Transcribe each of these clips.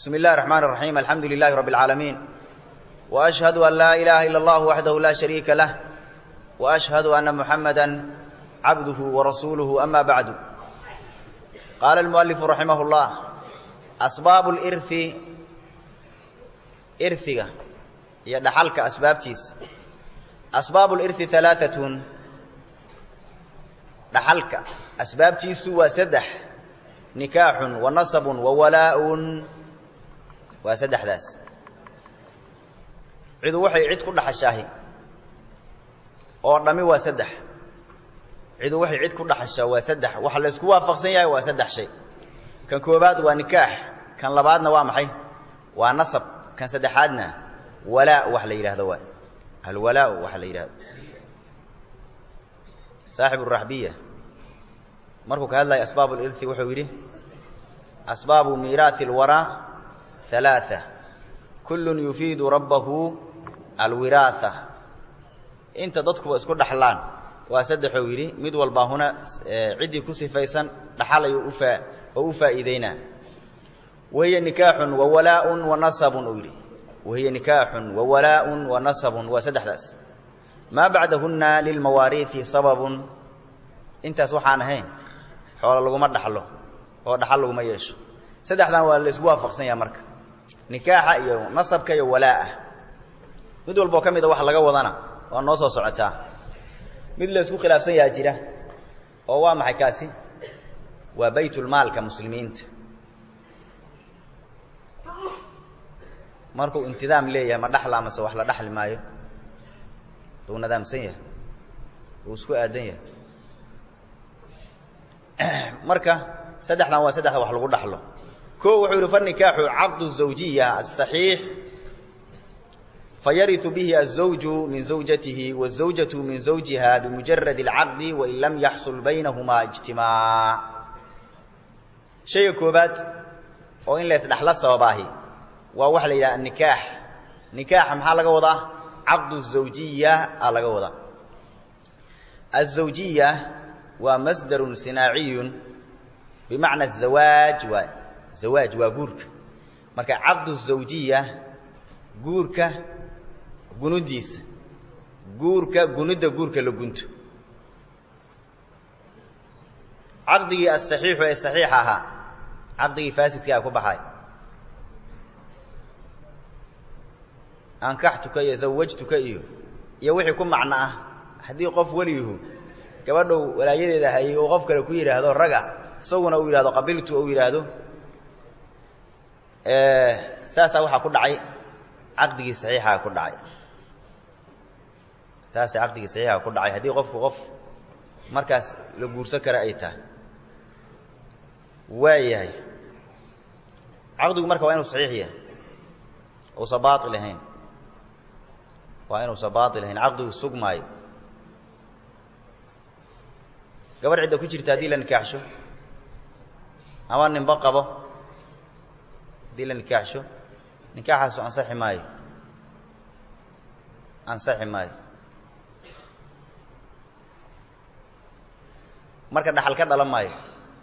بسم الله الرحمن الرحيم الحمد لله رب العالمين وأشهد أن لا إله إلا الله وحده لا شريك له وأشهد أن محمدا عبده ورسوله أما بعد قال المؤلف رحمه الله أسباب الإرث إرثك يدحلك أسباب تيس أسباب الإرث ثلاثة دحلك أسباب تيس وسدح نكاح ونصب وولاء وسدح ذاس cidu waxay cid ku dhaxashaahi oo dhami waa saddex cidu waxay cid ku dhaxashaa waa saddex waxa la isku waafaqsan yahay waa saddex shay kan koobaad waa nikaax kan labaadna waa maxay waa nasab kan saddexaadna walaa wax la yidhaahdo waa alwalaa waxa la yidhahdo saaxibu raxbiya markuu ka hadlaya asbaab lirthi wuxuu yidhi asbaabu miiraathi alwaraa halaaa kullun yufiidu rabbahu alwiraatha inta dadkuba isku dhaxlaan waa saddexuu yidhi mid walbaa huna ciddii ku sifaysan dhaxal ayuu ufaa oo u faa'iideynaa wahiya nikaaxun wa walaaun wa nasabun uu yidhi wahiya nikaaxun wa walaaun wa nasabun waa saddexdaas maa bacdahunna lilmawaariihi sababun intaas waxaan ahayn xoolo laguma dhaxlo oo dhaxal laguma yeesho saddexdan waa la isku waafaqsan yaha marka nikaaxa iyo nasabka iyo walaa'a mid walboo ka mida wax laga wadana waa noo soo socotaa mid la isku khilaafsan yaha jira oo waa maxay kaasi waa baytulmaalka muslimiinta markuu intidaam leeyahay ma dhaxla amase wax la dhaxli maayo uu nadaamsan yahay uu isku aadan yahay marka saddexdan waa saddexda wax lagu dhaxlo o wuxuu yidhi fanikaaxu caqdu zawjiya asaxiix fayariu bihi azawju min zawjatihi wazawjatu min zawjiha bimujarad اlcaqdi wain lam yaxsul baynahumaa ijtimaac shayga koobaad oo in laysdhaxla sababaahi waa waxa la yidhaha anikaax nikaaxa maxaa laga wadaa caqdu zawjiya a laga wadaa azawjiya waa masdarun sinaaciyun bimacna zawaaj waay zawaaj waa guurka marka caqdu zawjiya guurka gunudiisa guurka gunidda guurka la gunto caqdigii asaxiixu ee saxiixa ahaa caqdigii faasidkaa ku baxay ankaxtuka iyo zawajtuka iyo iyo wixii ku macno ah haddii qof weliyuhu gabadhow walaayadeeda hayay uu qof kale ku yidhaahdo raga isaguna uu yidhahdo qabiltu ou yidhaahdo saasaa waxaa ku dhacay caqdigii saxiixaa ku dhacay saasa caqdigii saxiixaa ku dhacay haddii qofku qof markaas la guursan kara ay tahay waayahay caqdigu marka waa inuu saxiix yahay uusa baail ahayn waa inuusa baail ahayn caqdigu sugmaayo gabadh cidda ku jirta haddii la nikaaxsho ama ninba qabo haddii la nikaaxsho nikaaxaasu ansaxi maayo ansaxi maayo marka dhaxal ka dhalan maayo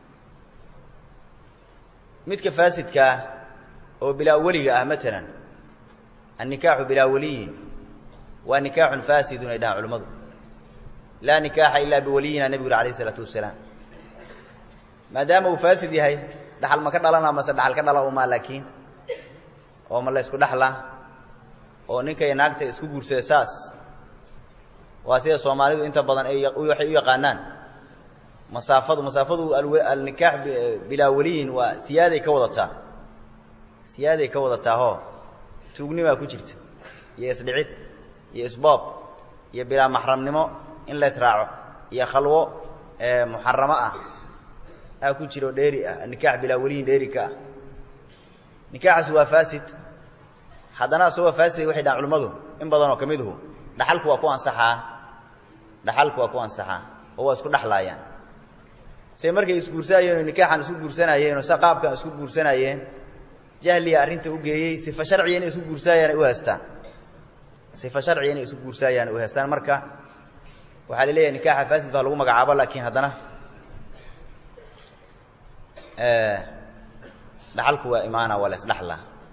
midka faasidkaa oo bilaa weliga ah matalan annikaaxu bilaa waliyin waa nikaaxun faasidun ay dhahaan culimmadu laa nikaaxa ilaa biwaliyina nebigu alayh isalaatu wasalaam maadaama uu faasid yahay dhaxal ma ka dhalana mase dhaxal ka dhala umaa laakiin oo ma la ysku dhaxlaa oo ninkay naagta isku guursada saas waa sida soomaalidu inta badan ay waxay u yaqaanaan masaafadu masaafadu alnikaax bilaa waliyin waa siyaaday ka wadataa siyaaday ka wadataahoo tuugnimaa ku jirta iyo isdhicid iyo isboob iyo bilaa maxramnimo in la ysraaco iyo khalwo muxaramo ah aa ku jiro dheeri ah nikaax bilaa waliyin dheeri ka ah nikaaxaas waa faasid haddana asagoo faasid waxay dhahan culimmadu in badanoo ka miduhu dhaxalku waa ku ansaxaa dhaxalku waa ku ansaxaa oo waa isku dhexlaayaan say markay isguursanayeen oo nikaaxan isku guursanayeen oo sa qaabkan isku guursanayeen jahliya arrinta u geeyey sifa sharciya inay isku guursaayaan ay u haystaan sifa sharciya inay isku guursaayaan ay u haystaan marka waxaa la leeyahay nikaaxa faasid baa lagu magacaabo laakiin haddana dhaxalku waa imaana waa la isdhaxla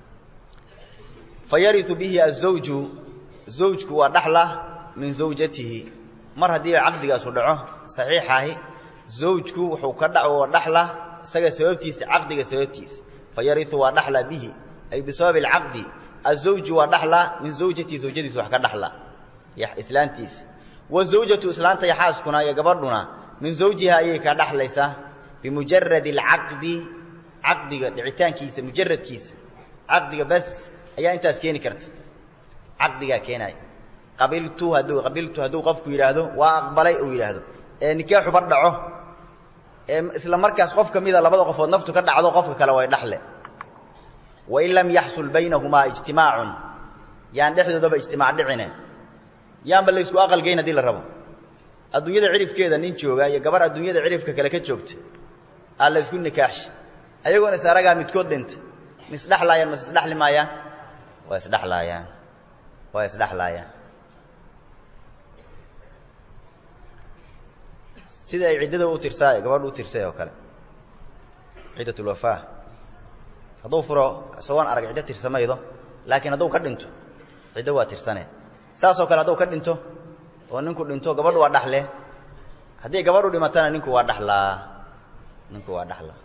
fa yariu bihi azawju zawjku waa dhaxla min zawjatihi mar haddii caqdigaasu dhaco saxiixahi zawjku wuxuu ka dhaco dhaxla isaga sababtiisa caqdiga sababtiisa fa yariu waa dhaxla bihi ay bisababi alcaqdi azawju waa dhaxla min zawjatihi zawjadiisa wax ka dhaxla islaantiisa wazawjatu islaanta yaxaaskuna iyo gabadhuna min zawjiha ayay ka dhaxlaysaa bimujaradi alcaqdi caqdiga dhicitaankiisa mujaradkiisa caqdiga bas ayaa intaas keeni karta caqdigaa keenaya qabiltu hadduu qabiltu hadduu qofku yidhaahdo waa aqbalay uu yidhaahdo ee nikaaxu bar dhaco ee isla markaas qof ka mida labada qofood naftu ka dhacdo qofka kale way dhaxle wain lam yaxsul baynahumaa ijtimaacun yaan dhexdoodaba ijtimaac dhicine yaanba la ysku aqalgeyn haddii la rabo adduunyada cirifkeeda nin jooga iyo gabar adduunyada cirifka kale ka joogta aa la ysku nikaaxsha ayagoona is aragaa midkood dhinta ma isdhexlaayaan mas isdhexli maayaan waa isdhexlaayaan waa isdhexlaayaan sida ay ciddada u tirsaa gabadhu u tirsay oo kale ciddatulwafaa hadduu furo isagoon arag ciddo tirsamaydo laakiin hadduu ka dhinto ciddo waa tirsane saasoo kale hadduu ka dhinto oo ninku dhinto gabadhu waa dhaxle haddii gabadhu dhimatana ninku waa dhaxlaa ninku waa dhaxlaa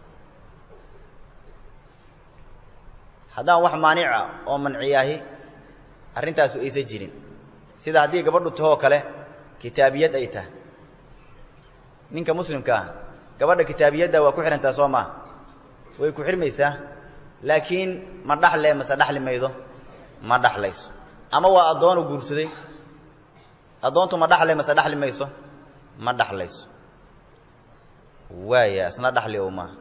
haddaan wax maanica oo manciyaahi arrintaasu aysan jirin sida haddii gabadhu tahoo kale kitaabiyad ay tahay ninka muslimka ah gabadha kitaabiyadda waa ku xidhantaa soo maa way ku xirmaysaa laakiin ma dhaxle mase dhaxli maydo ma dhaxlayso ama waa addoonu guursaday addoontu ma dhaxle mase dhaxli mayso ma dhaxlayso waaya isna dhaxli ow maaha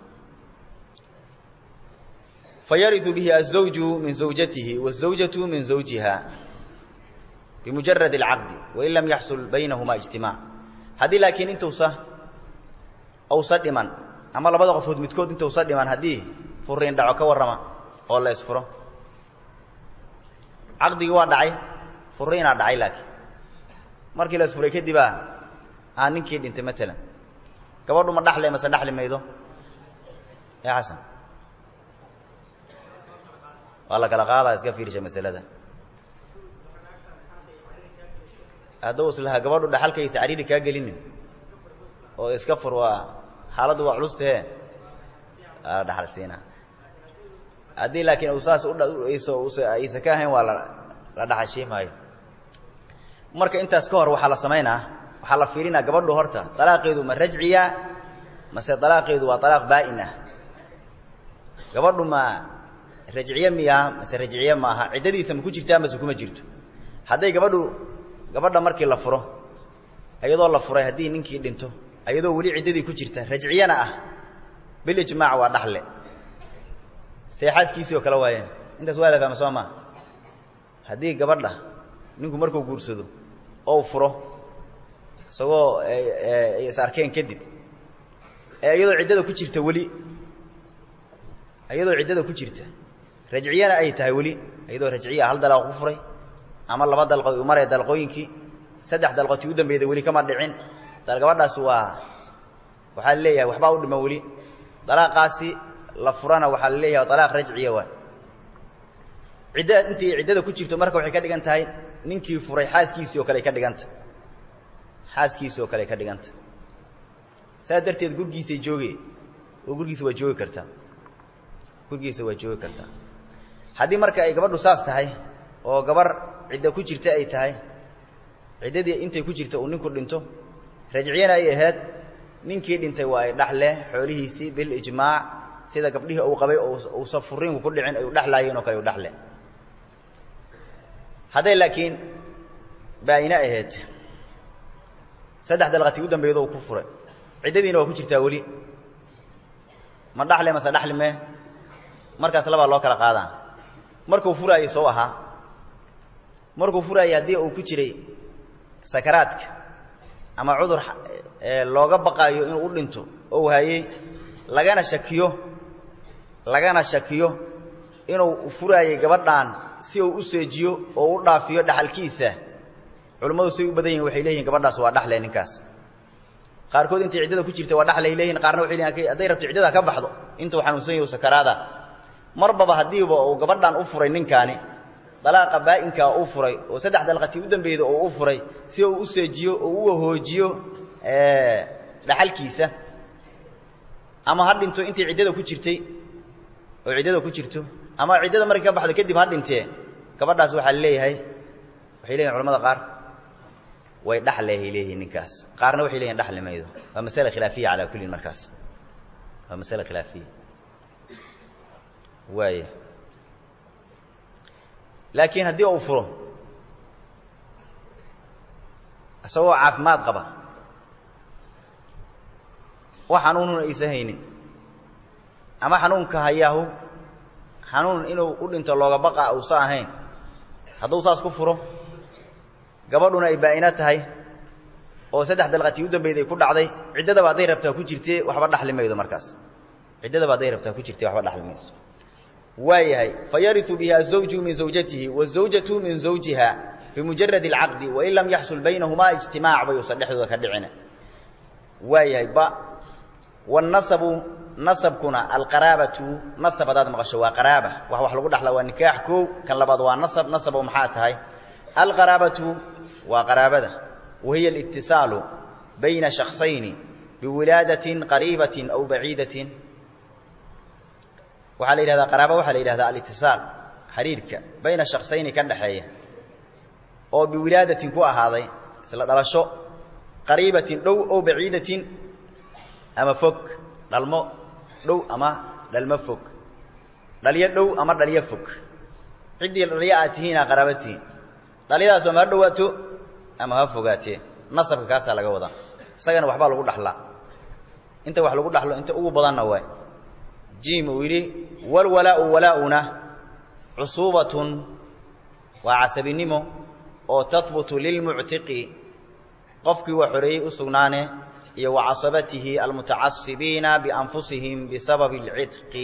fayariu bihi azawju min zawjatihi wazawjatu min zawjiha bimujarad alcaqdi wain lam yaxsul baynahuma ijtimaac haddii laakiin intuusa uusa dhiman ama labada qofood midkood intuusa dhiman haddii furiin dhaco ka warrama oo la isfuro caqdigii waa dhacay furiinaa dhacay laakiin markii la isfuray kadibaa aa ninkii dhintay maalan gabadhu ma dhaxle mase dhaxli maydo ya xasan waa la kala qaadaa iska fiirsha masalada hadduu islahaa gabadhu dhaxalkaysa cariiri kaa gelinin oo iska fur waa xaaladdu waa culustahe aa dhaxal siinaa haddii laakiin uu saas aysa ka ahayn waa la dhaxashii maayo marka intaas ka hor waxaa la samaynaa waxaa la fiirinaa gabadhu horta dalaaqeedu ma rajciya mase dalaaqeedu waa dalaaq baa'in ah gabadhu ma rajciye miyaha mase rajciye maaha ciddadiisa ma ku jirtaa mase kuma jirto hadday gabadhu gabadha markii la furo iyadoo la furay haddii ninkii dhinto iyadoo weli ciddadii ku jirta rajciyana ah bilijmaac waa dhaxle see xaaskiisii oo kale waayeen intaas waa la fahma soo maa haddii gabadha ninku markuu guursado ou furo isagoo ay is arkeen kadib ee iyadoo ciddada ku jirta weli iyadoo ciddada ku jirta rajciyana ay tahay weli iyadoo rajciya hal dalaaq ku furay ama laba dalqo u maraya dalqooyinkii saddex dalqotii u dambeeyda weli kama dhicin gabadhaas waa waxaa la leeyahay waxbaa u dhiman weli dalaaqaasi la furana waxaa la leeyahay dalaaq rajciya waay cidda intii ciddada ku jirto marka waxay ka dhigan tahay ninkii furay xaaskiisii oo kale ay ka dhiganta xaaskiisii oo kale ay ka dhiganta saas darteed gurgiisay jooge oo gurgiisa waa joogi kartaa gurgiisa waa joogi kartaa haddii marka ay gabadhu saas tahay oo gabar cidda ku jirta ay tahay ciddadii intay ku jirta uu ninku dhinto rajciyana ay ahayd ninkii dhintay waa ay dhaxle xoolihiisii bilijmaac sida gabdhihii uu qabay uusa furiinku ku dhicin ay u dhexlaayeen oo kale u dhexle hadday laakiin baa'ine ahayd saddex dalqatii u dambeeydo uu ku furay ciddadiina waa ku jirtaa weli ma dhaxle mase dhaxli mee markaas labaa loo kala qaadaa markuu furaayey soo ahaa markuu furaayey haddii uu ku jiray sakaraadka ama cudur looga baqaayo inuu u dhinto oo hayey lagana shakiyo lagana shakiyo inuu furaayey gabadhaan si uu u seejiyo oo u dhaafiyo dhaxalkiisa culummadu say u badan yihin waxay leeyihin gabadhaas waa dhaxle ninkaas qaarkood intay ciddada ku jirta waa dhaxlay leeyihin qaarna waxay leeyihin hadday rabto ciddada ka baxdo intuu xanuunsan yahu sakaraada marbaba haddiiba uu gabadhan u furay ninkaani dalaaqa baa'inkaa u furay oo saddex dalqatii u dambeeyda oo u furay si uu u seejiyo oo u wahoojiyo dhaxalkiisa ama ha dhinto intay ciddada ku jirtay oo ciddada ku jirto ama ciddada markay ka baxdo kadib ha dhintee gabadhaas waxaa leeyahay waxay leeyihin culamada qaar way dhaxlehay leeyihiin ninkaas qaarna waxay leeyihin dhaxli maydo waa masale khilaafiya calaa kullin markaas waa masale khilaafiya waaya laakiin haddii uu furo isagoo caafimaad qaba wax xanuununa aysan haynin ama xanuunka hayaahu xanuun inuu u dhinto looga baqa uusa ahayn hadduu saas ku furo gabadhuna ay baa'ina tahay oo saddex dalqatii u dambayda ay ku dhacday ciddadaba hadday rabtaa ku jirtee waxba dhaxli maydo markaas ciddadaba hadday rabtaa ku jirtee waxba dhaxli mayso waayahay fayariu bihi azawju min zawjatihi wazawjatu min zawjiha bimujarad اlcaqdi wain lam yaxsul baynahumaa ijtimaac bay usan dhexdooda ka dhicina waayahay ba wاnasabu nasabkuna alqaraabatu nasab haddaad maqasho waa qaraaba wax wax lagu dhaxla waa nikaax koow kan labaad waa nasab nasabo maxaa tahay alqaraabatu waa qaraabada wahiya اlitisaalu bayna shaksayni biwilaadatin qariibatin aw baciidatin waxaa la yidhahdaa qaraaba waxaa la yidhahdaa alitisaal xiriirka bayna shaksayni ka dhaxeeya oo biwilaadatin ku ahaaday isla dhalasho qariibatin dhow oo baciidatin ama fog dhalmo dhow ama dhalmo fog dhalyo dhow ama dhalyo fog ciddii dhalyo aad tihiinaa qaraaba tihiin dhalyadaas ama ha dhowaato ama ha fogaatee nasabka kaasaa laga wadaa isagana waxbaa lagu dhaxlaa inta wax lagu dhaxlo inta ugu badanna waay jim uu yidhi walwalaau walaauna cusuubatun waa casabinimo oo tahbutu lilmuctiqi qofkii waa xoreeyey u sugnaane iyo wa casabatihi almutacasibiina bianfusihim bisababi اlcitqi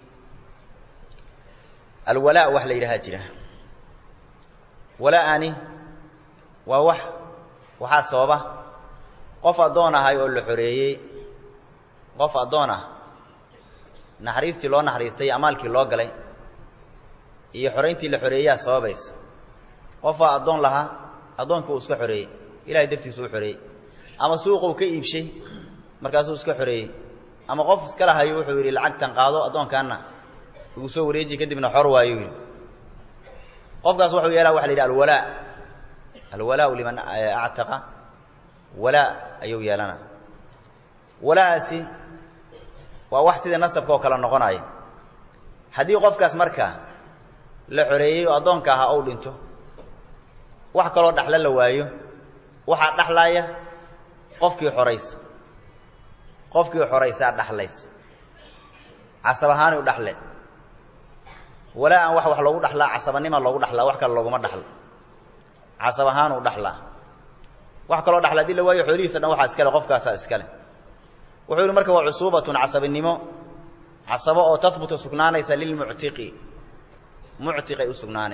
alwalaa wax la yidhahaa jira wala'ani waa wax waxaa sababa qof addoon ahay oo la xoreeyey qof addoon ah naxariistii loo naxariistay amaalkii loo galay iyo xorayntii la xoreeyaa sababaysa qofaa addoon lahaa addoonkii uu iska xoreeyey ilahay dartiisu u xoreeyey ama suuquu ka iibshay markaasuu iska xoreeyey ama qof iska lahayo wuxuu yidhi lacagtan qaado addoonkaanna igu soo wareeji kadibna xor waayu yidhi qofkaas wuxuu yeelaa waxa la yidhi alwalaa alwalaau liman actaqa walaa ayuu yeelana walaahaasi waa wax sida nasabka oo kale noqonaya haddii qofkaas marka la xoreeyey oo addoonka ahaa ou dhinto wax kaloo dhaxlo la waayo waxaa dhaxlaaya qofkii xoraysa qofkii xoraysaa dhaxlaysa casab ahaani u dhaxle walaa aan wax wax loogu dhaxlaa casabanima loogu dhaxlaa wax kale looguma dhaxlo casab ahaan u dhaxlaa wax kaloo dhaxla hadii la waayo xoolihiisa dhan waxaa iskale qofkaasaa iskale wuxuu yidhi marka waa cusuubatun casabinimo casabo oo tahbutu sugnaanaysa lilmuctiqi muctiqay u sugnaane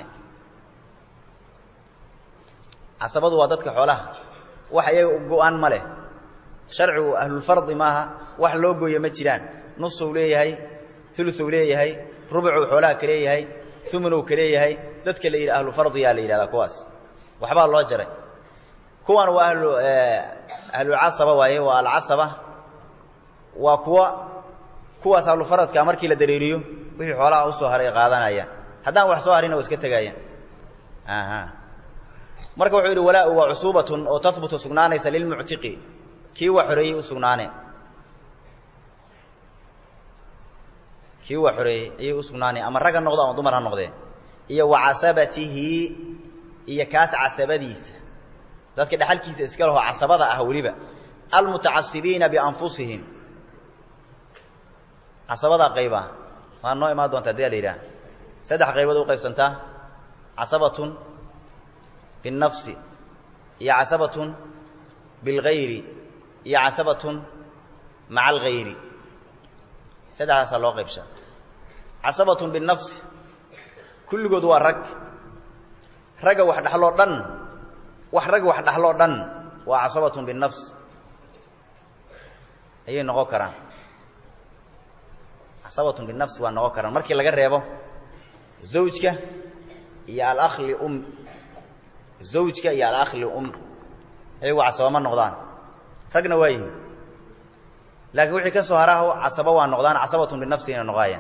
casabadu waa dadka xoolaha wax iyaga go-aan ma leh sharcigu ahlulfardi maaha wax loo gooye ma jiraan nusuu leeyahay uluuu leeyahay rubucuu xoolaha ka leeyahay umunow ka leeyahay dadka la yidhi ahlufardiyaa la yidhahdaa kuwaas waxbaa loo jaray kuwan waa ahlu ahlulcasaba waaye waa alcasaba waa kuwa kuwaas ahlufaradka markii la dareeriyo wixii xoolaha usoo haray qaadanayaan haddaan wax soo harina waa iska tegaayaan aha marka wuxuu yidhi walaa waa cusuubatun oo tahbutu sugnaanaysa lilmuctiqi kii waa xoreeyey u sugnaane kii waa xoreeyey ayay u sugnaaneen ama rag ha noqdo ama dumar ha noqdee iyo wa casabatihi iyo kaas casabadiisa dadka dhexalkiisa iska leho casabada ah weliba almutacasibiina bianfusihim casabada qayba waa noo imaan doonta hadii la yidhaah saddex qaybood u qaybsantaa casabatun biالnafsi iyo casabatun biاlgayri iyo casabatun maca algayri saddexdaasaa loo qaybshaa casabatun biالnafsi kulligood waa rag ragga wax dhaxloo dhan wax rag wax dhaxloo dhan waa casabatun biالnafs ayay noqon karaan casabatun binafsi waa noqon karaan markii laga reebo zawjka iyo alakh lium zawjka iyo alakh lium ayagu casaba ma noqdaan ragna waa yihiin laakiin wixii ka soo haraaho casaba waa noqdaan casabatun binafsi inay noqaayaan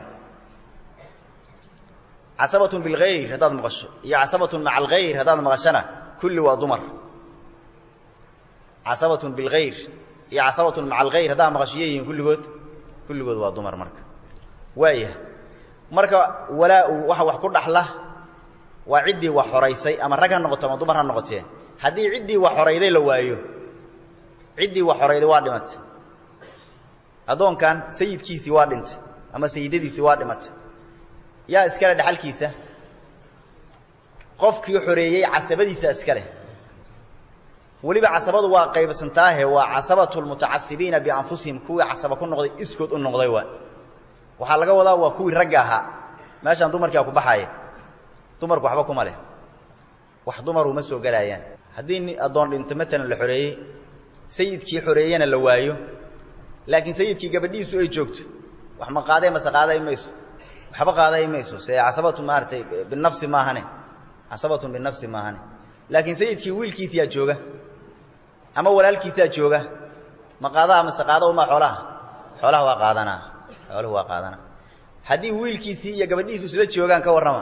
casabatun bilgayr haddaad maqasho iyo casabatun maca algayr haddaad maqashana kulli waa dumar casabatun bilgayr iyo casabatun maca algayr haddaad maqasho iyo yihiin kulligood kulligood waa dumar marka waaya marka walaa-u waxa wax ku dhaxla waa ciddii wax horaysay ama rag ha noqoto ama dumar ha noqotee haddii ciddii wax horayday la waayo ciddii wax horayday waa dhimatay addoonkan sayidkiisii waa dhintay ama sayidadiisii waa dhimatay yaa iskale dhexalkiisa qofkii xoreeyey casabadiisa iskale weliba casabadu waa qaybsantaahe waa casabatu lmutacasibiina bianfusihim kuwii casaba ku noqday iskood u noqday waa waxaa laga wadaa waa kuwii ragga ahaa meeshaan dumarkia ku baxaaya dumarku waxba kuma leh wax dumaru ma soo gelaayaan haddii ni addoon dhinto matalan la xoreeyey sayidkii xoreeyena la waayo laakiin sayidkii gabadhiisu ay joogto wax ma qaadee mase qaaday mayso waxba qaaday mayso se casabatu maaratay binafsi maahane casabatun binafsi maahane laakiin sayidkii wiilkiisiyaa jooga ama walaalkiisaa jooga ma qaadaha mase qaada uma xoolaha xoolaha waa qaadanaa xooluhu waa qaadanaa haddii wiilkiisii iyo gabadhiisu isla joogaan ka warrama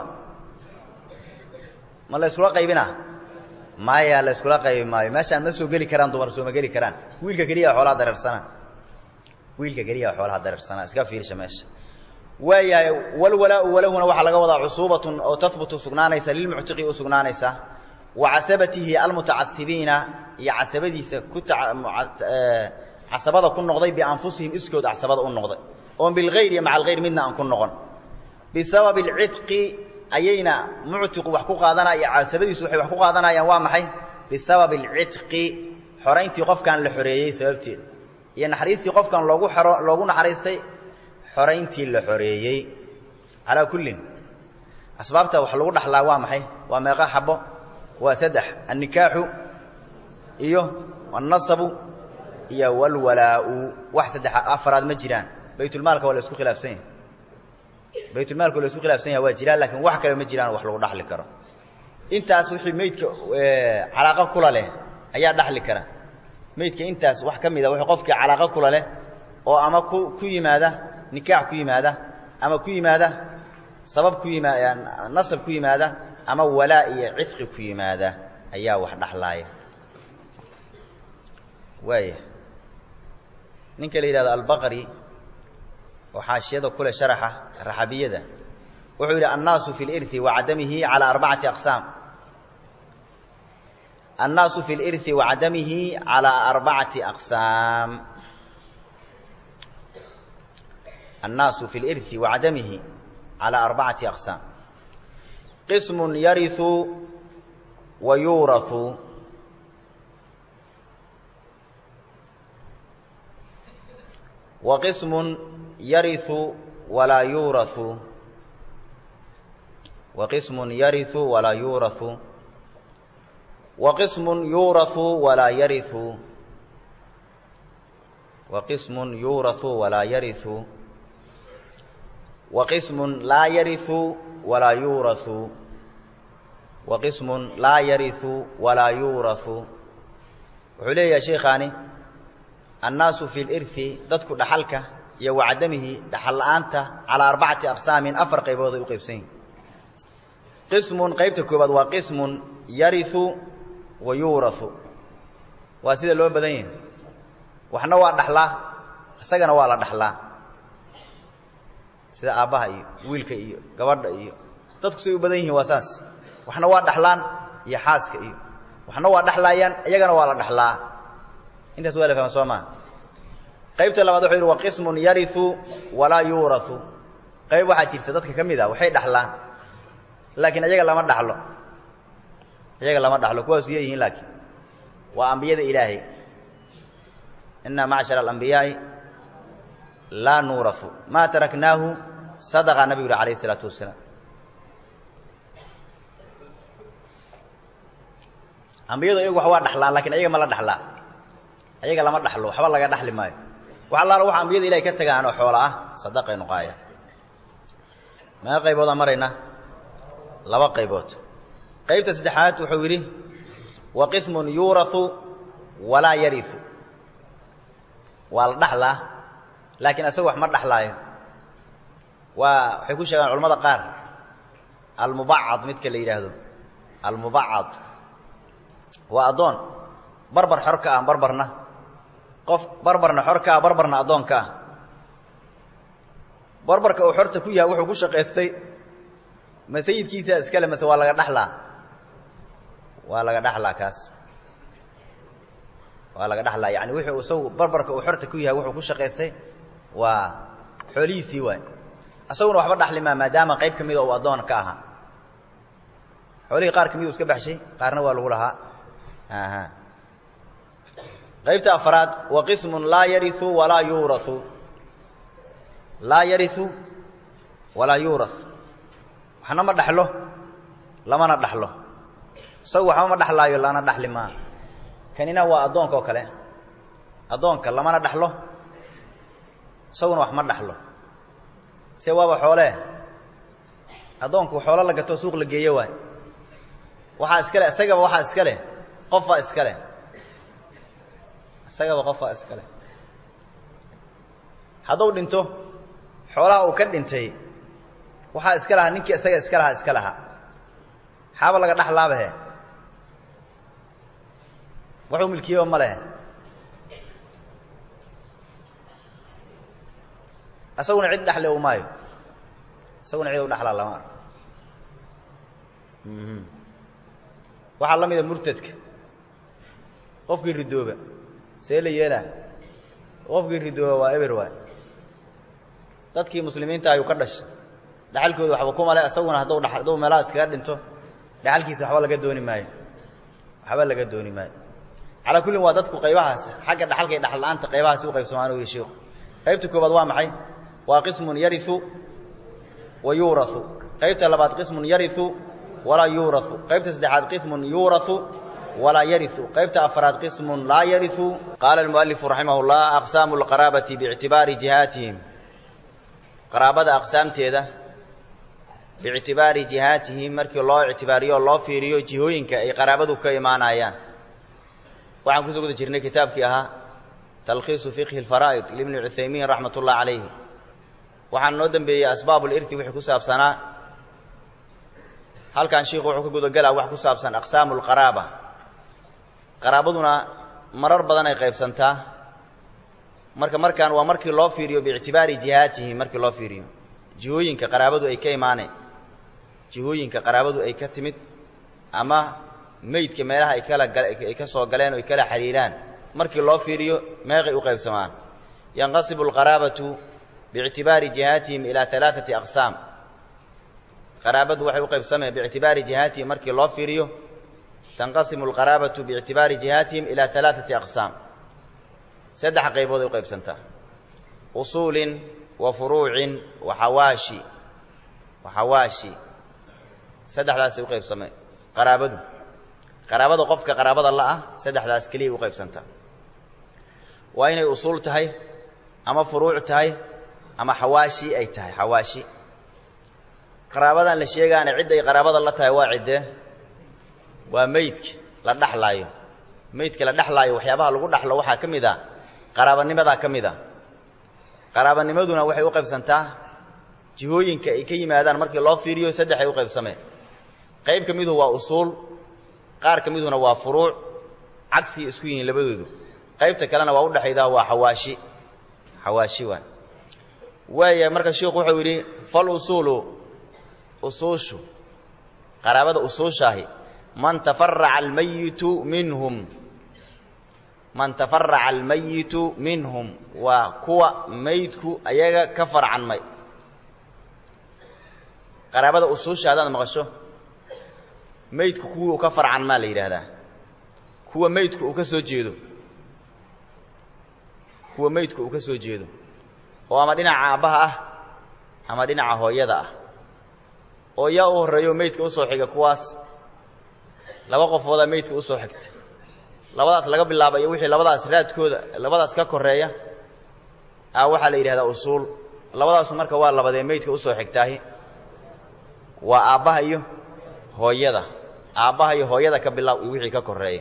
ma la yskula qaybinaa maya la yskula qaybi maayo meeshaan ma soo geli karaan dumar sooma geli karaan wiilka keliya xoolaha dareersana wiilka keliya xoolaha dareersanaa iska fiirsha meesha waayahay walwalaau walahuna waxaa laga wadaa cusuubatun oo tahbutu sugnaanaysa lilmuctiqi u sugnaanaysa wa casabatihi almutacasibiina iyo casabadiisa ku casabada ku noqday bianfusihim iskood casabada u noqday oon bilgayr iyo maca algayr midna aan ku noqon bisababi alcidqi ayayna muctiqu wax ku qaadanaya iyo casabadiisu waxay wax ku qaadanayaan waa maxay bisababi alcidqi xorayntii qofkan la xoreeyey sababteed iyo naxariistii qofkan loogu xoro loogu naxariistay xorayntii la xoreeyey calaa kullin asbaabta wax lagu dhaxlaa waa maxay waa meeqa xabo waa saddex annikaaxu iyo annasabu iyo walwalaau wax saddex afaraad ma jiraan baytulmaalka waa la isku khilaafsan yahay baytulmaalka waa la isku khilaafsan yahay waa jiraan laakiin wax kale ma jiraan wax lagu dhaxli karo intaas wixii meydka calaaqo kula leh ayaa dhaxli kara meydka intaas wax ka mida wixii qofkii calaaqo kula leh oo ama ku ku yimaada nikaax ku yimaada ama ku yimaada sabab ku yimaada nasab ku yimaada ama walaa iyo cidqi ku yimaada ayaa wax dhaxlaaya waaya ninka la yidhahdo albaqri oo xaashiyada kule sharaxa raxabiyada wuxuu yidhi annaasu fi lirhi wa cadamihi calaa arbacati aqsaam annaasu fi lirhi wa cadamihi calaa arbacati aqsaam الناaس في الإرث وعدمه على أربعة أقسام قسم يرث ويورث وقسم يرث ولا يورث وقسم يرث ولا يورث وقسم يورث ولا يرث وقسم يورث ولا يرث وقسم لا يرث ولا يورث وقسم لا يرث ولا يورث wuxuu leeyahay sheekhaani annaasu fi lirhi dadku dhaxalka iyo wacadamihi dhaxal la'aanta calaa arbacati aqsaamin afar qaybood ay u qaybsan yihin qismun qaybta koobaad waa qismun yariu wa yuurau waa sida loo badan yahay waxna waa dhaxlaa isagana waa la dhaxlaa sida aabbaha iyo wiilka iyo gabadha iyo dadku say u badan yihiin waa saas waxna waa dhaxlaan iyo xaaska iyo waxna waa dhaxlaayaan iyagana waa la dhaxlaa intaas waa la fahma soo maa qaybta labaad wuxuu yidhi wa qismun yariu walaa yuurau qayb waxaa jirta dadka ka mid a waxay dhaxlaan laakiin iyaga lama dhaxlo iyaga lama dhaxlo kuwaasu yeeyihiin laakiin waa ambiyada ilaahay inaa macshara alambiyaai laa nuurau maa taraknaahu sadaqa nabigu yuri alayh isalaatu wasalaam ambiyadu iyagu wax waa dhaxlaan lakin ayaga ma la dhaxlaa ayaga lama dhaxlo waxba laga dhaxli maayo wax allaala waxa ambiyada ilahay ka tagaan oo xoola ah sadaqay noqaaya meeqa qayboodaan maraynaa laba qaybood qaybta saddexaad wuxuu yidhi wa qismun yuurau walaa yariu waa la dhaxlaa laakiin asagu wax ma dhaxlaayo waa waxay ku sheegaan culamada qaar almubacad midka la yidhaahdo almubacad waa addoon barbar xor ka ah barbarna qof barbarna xor ka ah barbarna addoon ka ah barbarka uu xorta ku yahay wuxuu ku shaqaystay ma sayidkiisa iskale mase waa laga dhaxlaa waa laga dhaxlaa kaas waa laga dhaxlaa yani wuxuu isagu barbarka uu xorta ku yahay wuxuu ku shaqaystay waa xoolihiisii waay isaguna waxba dhaxli maa maadaama qayb ka mida uu addoon ka ahaa xoolihii qaar ka mid u iska baxshay qaarna waa lagu lahaa aha qaybta afraad wa qismun laa yariu walaa yuurau laa yariu walaa yuura waxna ma dhaxlo lamana dhaxlo isagu waxba ma dhaxlaayo lana dhaxli maa kanina waa addoonka oo kale addoonka lamana dhaxlo isaguna wax ma dhaxlo se waaba xoolee addoonku xoolo la gato suuq la geeyo waay waxaa iska le isagaba waxaa iska leh qofaa iska leh isagaba qofaa iska leh hadduu dhinto xoolaha uu ka dhintay waxaa iska lahaa ninkii isaga iska lahaa iska lahaa xaaba laga dhaxlaabahe waxuu milkiyaba ma lehe isaguna cid dhaxle u maayo isaguna cid u dhaxlaa lama arko waxaa la mida murtadka qofkii ridooba see la yeelaa qofkii ridooba waa eber waay dadkii muslimiinta ayuu ka dhashay dhaxalkooda waxba ku male isaguna hadduu dha hadduu meelaha iskaga dhinto dhaxalkiisa waxba laga dooni maayo waxba laga dooni maayo calaa kullin waa dadku qaybahaas xagga dhaxalka iyo dhaxal la'aanta qaybahaasi u qaybsamaan u yihi shiiku qaybta koobaad waa maxay waa qismun yariu wa yuurau qaybta labaad qismun yariu walaa yuurau qaybta saddexaad qismun yuurau walaa yariu qaybta afraad qismun laa yariu qaala almualifu raximah llah aqsaamu lqaraabati biictibaari jihaatihim qaraabada aqsaamteeda biictibaari jihaatihim markii loo ictibaariyo o loo fiiriyo jihooyinka ay qaraabadu ka imaanayaan waxaan kusoo guda jirnay kitaabkii ahaa talkhiisu fiqhi اlfaraa'id libni cuthaymiin raxmat ullah calayhi waxaan noo dembeeyey asbaab lirti wixii ku saabsanaa halkan shiiku wuxuu ka gudagelaa wax ku saabsan aqsaamu lqaraaba qaraabaduna marar badan ay qaybsantaa marka markaan waa markii loo fiiriyo biictibaari jihaatihim markii loo fiiriyo jihooyinka qaraabadu ay ka imaaneen jihooyinka qaraabadu ay ka timid ama meydka meelaha ay kala ay ka soo galeen o ay kala xiriiraan markii loo fiiriyo meeqay u qaybsamaan yanqasibu alqaraabatu biictibaari jihaatihim ilaa alaaati aqsaam qaraabadu waxay u qaybsameen biictibaari jihaatihim markii loo fiiriyo tanqasimu alqaraabatu biictibaari jihaatihim ilaa alaaati aqsaam saddex qaybood ay u qaybsantaa usuulin wa furuucin wa xawaashi wa xawaashi saddexdaasay u qaybsameen qaraabadu qaraabada qofka qaraabada la'ah saddexdaas keliyay u qaybsantaa waa inay usuul tahay ama furuuc tahay ama xawaashi ay tahay xawaashi qaraabadan la sheegaana cidday qaraabada la tahay waa ciddee waa meydka la dhaxlaayo meydka la dhexlaayo waxyaabaha lagu dhaxlo waxaa ka mid a qaraabanimadaa ka mid a qaraabanimaduna waxay u qaybsantaa jihooyinka ay ka yimaadaan markii loo fiiriyo saddex ay u qaybsameen qayb ka miduhu waa usuul qaar ka miduna waa furuuc cagsiya isku yihiin labadoodu qaybta kalena waa udhexaydaa waa xawaashi xawaashi waa waaya marka sheikhu wuxuu yidhi fal usuulu usuushu qaraabada usuushaahi man tafaraca almayitu minhum man tafaraca almayitu minhum waa kuwa maydku ayaga ka farcanmay qaraabada usuusha haddaad maqasho maydku kuwii uu ka farcan maa la yidhaahdaa kuwa maydku uu ka soo jeedo kuwa maydku uu ka soo jeedo oo ama dhinaca aabbaha ah ama dhinaca hooyada ah oo yaa u horreeyo maydka u soo xiga kuwaas laba qofoodaa maydka u soo xigta labadaas laga bilaaba iyo wixii labadaas raadkooda labadaas ka koreeya a waxaa la yidhahdaa usuul labadaasu marka waa labadee maydka usoo xigtaahi waa aabbaha iyo hooyada aabbaha iyo hooyada ka bilaab iyo wixii ka koreeya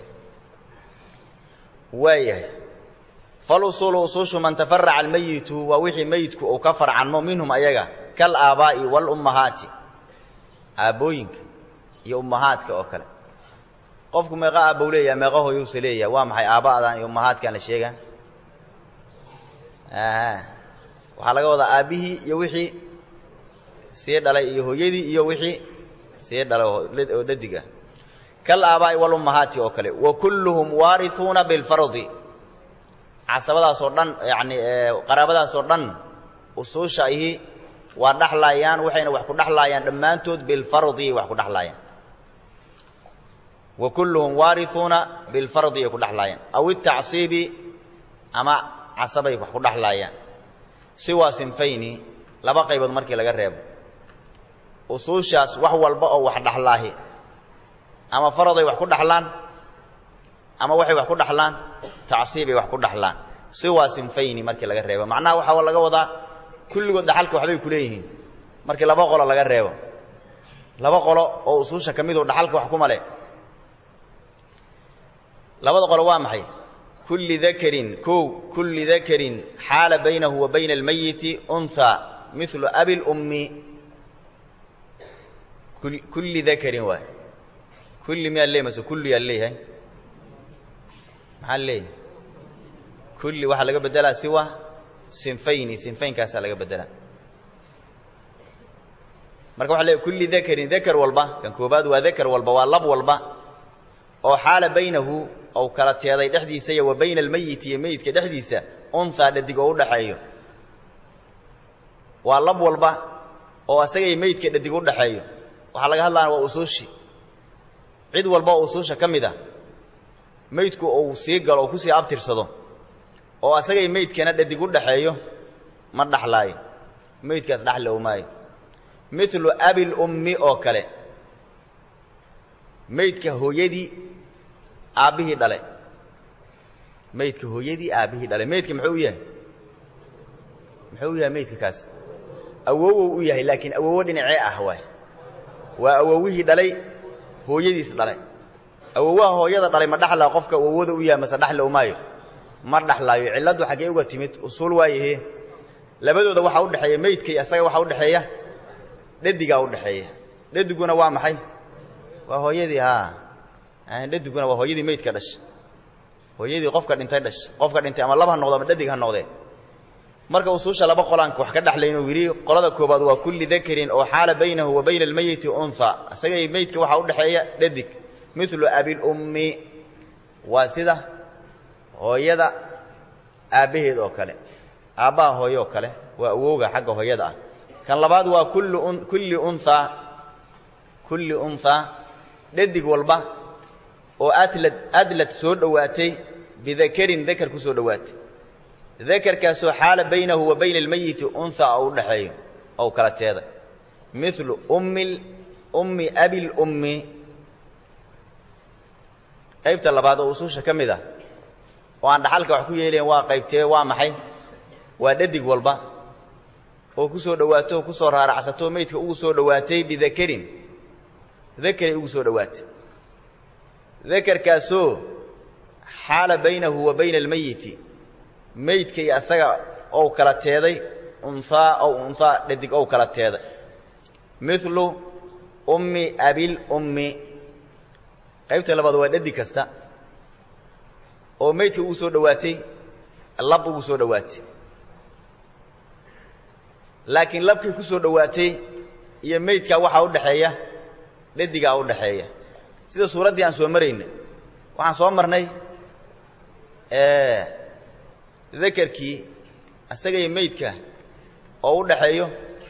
waayahay falusuulu usuushu man tafaraca almeyitu waa wixii meyidku uu ka farcanmo minhum ayaga kal aabaa'i waalummahaati aabbooyinka iyo ummahaadka oo kale qofku meeqa aabbow leeyaha meeqa hooyowse leeyaha waa maxay aabba'dan iyo ummahaadkan la sheegaa waxaa laga wadaa aabbihii iyo wixii sii dhalay iyo hooyadii iyo wixii sii dhalay oo dadig ah kal aabaa'i walummahaati oo kale wa kulluhum waarituuna bilfardi casabadaasoo dhan yacni qaraabadaasoo dhan usuusha ihi waa dhaxlaayaan waxayna wax ku dhaxlaayaan dhammaantood bilfardi wax ku dhaxlaayaan wa kulluhum waarituuna bilfardi ay ku dhaxlaayaan aw itacsiibi ama casabay wax ku dhaxlaayaan siwaa sinfayni laba qaybood markii laga reebo usuushaas wax walba oo wax dhaxlaahi ama faraday wax ku dhaxlaan ama waxay wax ku dhaxlaan tacsiibay wax ku dhaxlaan siwaa sinfayni markii laga reebo macnaha waxaa laga wadaa kulligood dhaxalka waxbay ku leeyihiin markii laba qolo laga reebo laba qolo oo usuusha ka midoo dhaxalka wax kuma leh labada qolo waa maxay kulli dakarin kow kulli dakarin xaala baynahu wa bayna almayiti unha milu abi lummi kulli dakarin waay kulli miyaa leey mase kulliyaa leeyahay maxaa leeyahay kulli waxaa laga beddelaa siwa sinfayni sinfaynkaasaa laga beddelaa marka waxa leeyahy kulli dakarin dakar walba kan koobaad waa dakar walba waa lab walba oo xaala baynahu ou kala teeday dhexdiisa iyo wa bayna almeyiti iyo meyidka dhexdiisa unhaa dhadig oo u dhaxeeyo waa lab walba oo asagay meydka dhadig u dhaxeeyo waxaa laga hadlaana waa usuushi cid walba oo usuusha ka mid a meydku uu sii galo oo kusii abtirsado oo asagay meydkana dhadig u dhaxeeyo ma dhaxlaayo meydkaas dhaxli o maayo milu abil ummi oo kale meydka hooyadii aabbihii dhale meydka hooyadii aabbihii dhale meydka muxuu u yahay muxuu u yahay meydka kaas awowow u yahay laakiin awowo dhinacee ah waay waa awowihii dhalay hooyadiis dhalay awowaha hooyada dhalay ma dhaxlaa qofka awowada u yahay mase dhaxli umaayo ma dhaxlaayo cilladdu xaggee uga timid usuul waayahe labadooda waxaa u dhexeeya meydkay asaga waxaa u dhexeeya dhadigaa u dhexeeya dhadiguna waa maxay waa hooyadii haa dhadiguna waa hooyadii meydka dhasha hooyadii qofka dhintay dhasha qofka dhintay ama lab ha noqdo ama dhadig ha noqdee marka usuusha laba qolaanka wax ka dhexlayn uu yidhi qolada koobaad waa kulli dakarin oo xaala baynahu wa bayna almeyiti unha isagay meydka waxaa u dhexeeya dhadig milu abilummi waa sida hooyada aabbaheed oo kale aabbaha hooye oo kale waa awowga xagga hooyada ah kan labaad waa kulli unhaa kulli unhaa dhadig walba oo adlad adlad soo dhowaatay bidakarin dakar ku soo dhowaatay dakarkaasoo xaala baynahu wa bayna almeyiti unha oo u dhexeeyo ou kala teeday milu ummi ummi abilummi qaybta labaad oo usuusha ka mid ah oo aan dhaxalka wax ku yeelayn waa qaybtee waa maxay waa dhadig walba oo ku soo dhowaato oo ku soo raaracsato meydka ugu soo dhowaatay bidakarin dakaray ugu soo dhowaatay dakarkaasoo xaala baynahu wa bayna almeyiti meydka iyo asaga ou kala teeday unhaa ow unhaa dhadig ou kala teeday milu ummi abilummi qaybta labaad waa dhadig kasta oo meydka ugu soo dhowaatay lab ugu soo dhowaatay laakiin labkay ku soo dhowaatay iyo meydkaa waxaa u dhexeeya dhadigaa u dhexeeya sida suuraddii aan soo maraynay waxaan soo marnay dakarkii asagaiyo meydka oo u dhaxeeyo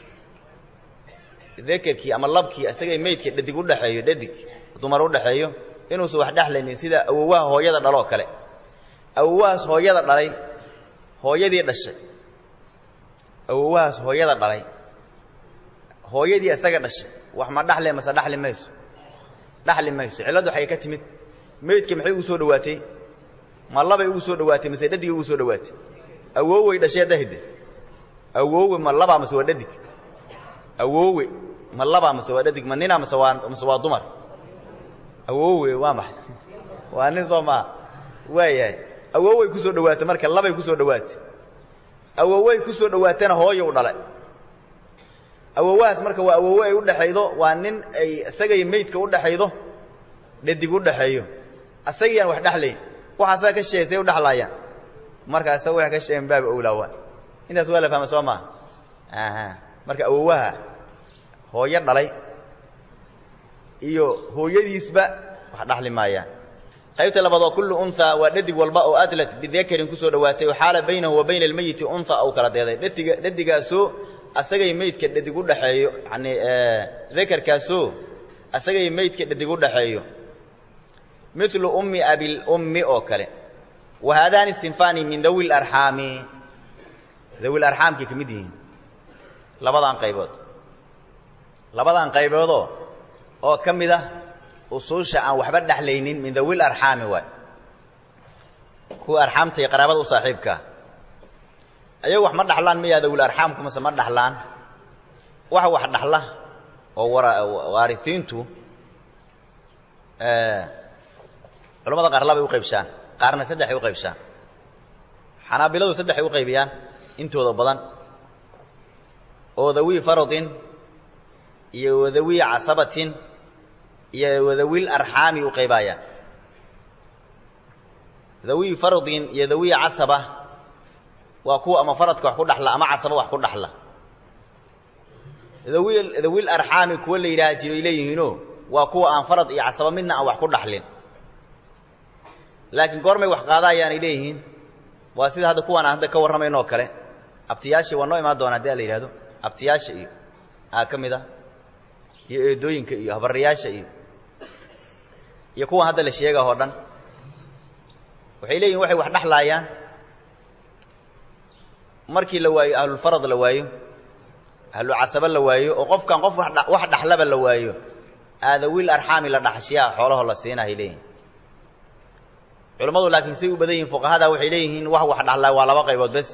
dakarkii ama labkii asagaiyo meydka dhadig u dhexeeyo dhadig dumar u dhexeeyo inuusan wax dhexlaynin sida awowaha hooyada dhaloo kale awowahaas hooyada dhalay hooyadii dhashay awowahaas hooyada dhalay hooyadii isaga dhashay wax ma dhaxle mase dhaxli mayso dhaxli mayso cilladdu waxay ka timid meydka maxay ugu soo dhowaatay ma labay ugu soo dhowaatay mase dhadigay ugu soo dhowaatay awowey dhashee dahide awowe ma labaa mase waa dhadig awowe ma labaa mase waa dhadig ma nina mase waa mase waa dumar awowe waa maxay waa nin soo maa waayahay awowey kusoo dhawaatay marka labay kusoo dhawaatay awowey kusoo dhawaatana hooyow dhalay awowahaas marka waa awowe ay udhaxaydo waa nin ay isagay meydka udhaxaydo dhadig udhaxeeyo asagiyaan wax dhexlayn waxa asaga ka sheegsay udhexlaayaan marka asaga wax ka sheegen baaba owlaawa intaas waa la fahma soo maa aha marka awowaha hooyo dhalay iyo hooyadiisba wax dhaxli maayaan qaybta labaad oo kullu unhaa waa dhadig walba oo adlat bidakarin kusoo dhawaatay oo xaala baynahu wa bayna almeyiti unha ou kala deeday dhadiga dhadigaasoo asagay meydka dhadig udhaxeeyo yani dakarkaasoo asagay meydka dhadig udhaxeeyo milu ummi abilummi oo kale wa haadaani sinfani min dawi larxaami dawi larxaamkay ka mid yihiin labadan qaybood labadan qayboodoo oo ka mid ah usuusha aan waxba dhexlaynin min dawil arxaami waay kuwa arxaamta iyo qaraabada u saaxiibkaa ayagu wax ma dhaxlaan miyaa dawil arxaamku mase ma dhaxlaan waxa wax dhaxla oo waarisiintu culamada qaar labay u qaybshaan qaarna saddexay u qaybshaan xanaabiladu saddexay u qaybiyaan intooda badan oo dawi faradin iyo wadawi casabatin iyo wadawil arxaami u qaybaayaan dawi faradin iyo dawi casaba waa kuwa ama faradka wax ku dhaxla ama casaba wax ku dhaxla dawi dawil arxaami kuwa la yidhaha jiray leeyihiino waa kuwa aan farad iyo casaba midna aan wax ku dhaxlin laakiin goormay wax qaadaayaanay leeyihiin waa sida hadda kuwaan aan hadda ka warramayno oo kale abtiyaashii waa noo imaan doona haddi a la yidhahdo abtiyaasha iyo aa ka mid ah iyo eedooyinka iyo habarayaasha iyo iyo kuwan hadda la sheega oo dhan waxay leeyihin waxay wax dhexlaayaan markii la waayo ahlulfarad la waayo ahlucasaba la waayo oo qofkan qof wax dhaxlaba la waayo aadawil arxaami la dhaxshiyaa xoolaho la siinahay leeyihin culammadu laakiin say u badan yihiin fuqahada waxay leeyihiin wax wax dhaxlaa waa laba qaybood bes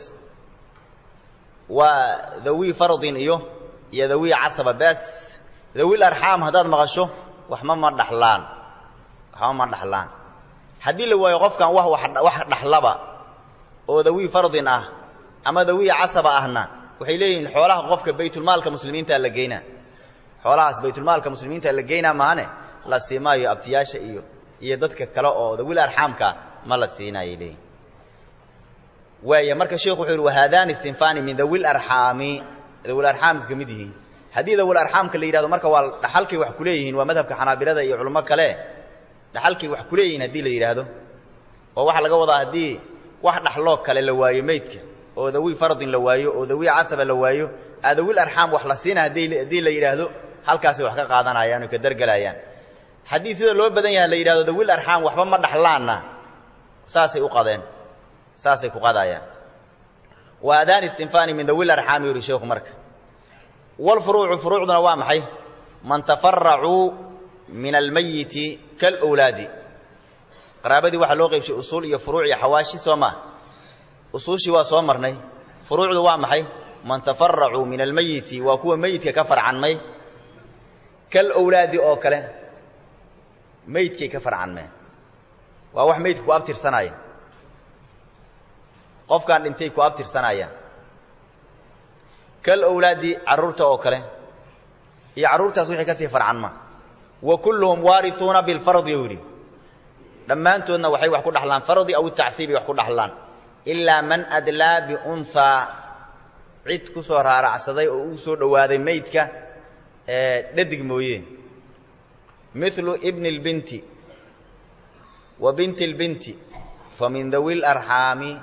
waa dawi faradin iyo iyo dawi casaba bes dawil arxaam haddaad maqasho waxma ma dhaxlaan waxma ma dhaxlaan haddii la waayo qofkan wax wax dhaxlaba oo dawi fardin ah ama dawi casaba ahna waxay leeyihiin xoolaha qofka baytulmaalka muslimiinta la geynaa xoolahaas baytulmaalka muslimiinta la geynaa maahane la siimaayo abtiyaasha iyo iyo dadka kale oo dawil arxaamka ma la siinaayay leeyihin waaya marka sheekhu wuxuu yidhi wahaadaani sinfani min dawil arxaami dawil arxaamka ka mid yihiin haddii dawil arxaamka la yidhahdo marka waa dhaxalkay wax ku leeyihiin waa madhabka xanaabilada iyo culamo kale dhaxalkay wax ku leeyihiin haddii la yidhaahdo oo waxaa laga wadaa haddii wax dhaxloo kale la waayo meydka oo dawi fardin la waayo oo dawi casaba la waayo adawil arxaam wax la siina haddii la yidhaahdo halkaasay wax ka qaadanayaan oo ka dargelayaan haddii sida loo badan yahay la yidhahdo dawil arxaam waxba ma dhaxlaanna saasay u qadeen saasay ku qadayaan wa haadaani sinfani min dawil arxaami yuri sheekhu marka wlfuruucu furuucduna waa maxay man tafaracuu min almayiti kalwlaadi qaraabadii waxaa loo qaybshay usuul iyo furuuc iyo xawaashi soo maa usuushii waa soo marnay furuucdu waa maxay man tafaracuu min almayiti waa kuwa meyidka ka farcanmay kalwlaadi oo kale meydkay ka farcanmeen waa wax meydka ku abtirsanaya qofkaan dhintay ku abtirsanayaan kalwlaadi carruurta oo kale iyo carruurtaas wixii ka sii farcanma wa kulluhum waarituuna bilfardi u yidhi dhammaantoodna waxay wax ku dhaxlaan fardi aw tacsiibi wax ku dhaxlaan ilaa man adlaa biunhaa cid ku soo raaracsaday oo u soo dhowaaday meydka dhadig mooye milu ibni اlbinti wa binti اlbinti fa min dawi اlarxaami